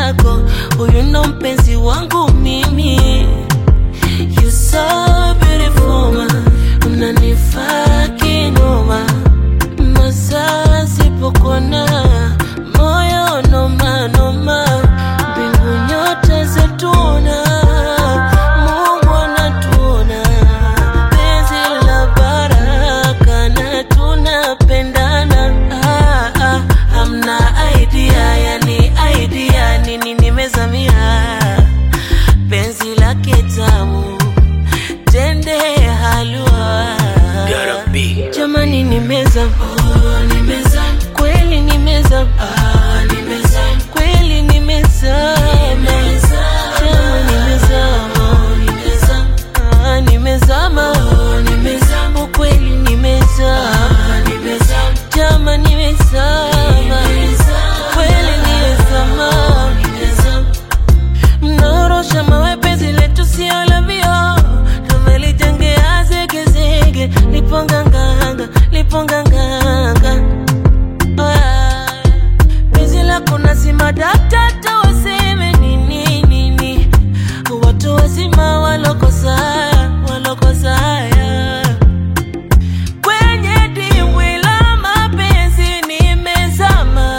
yako, huyu ndo mpenzi wangu mimi. You so beautiful ma, unanifaa kinoma, masaa sipokuona moyo noma noma, mbingu nyota zatuna, Mungu anatuona, penzi la baraka na tunapendana. Ah, ah, hamna idea, yani idea nini nimezamia penzi lake tamu tende halua jamani nimeza oh, nimeza kweli nimeza ah, nimeza kweli nimeza Jama nimezama nimeza ah, nimezama oh, nimeza ukweli nimezama nimeza jama nimezama kweli nimezama nimezama mnaorosha mawe penzi letu sio la vio tumelijengea zegezege liponganganga liponganganga Ah, penzi lako nazima daktata waseme nini nini watu wazima walokosaya walokosaya kwenye dimbwi la mapenzi nimezama,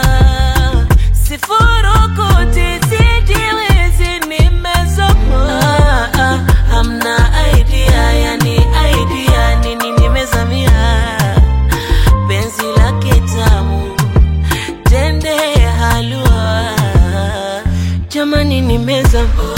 sifurukuti sijiwezi nimezama. Ah, ah, hamna idea, yani idea nini nimezamia, penzi lake tamu tende halua, jamani nimezama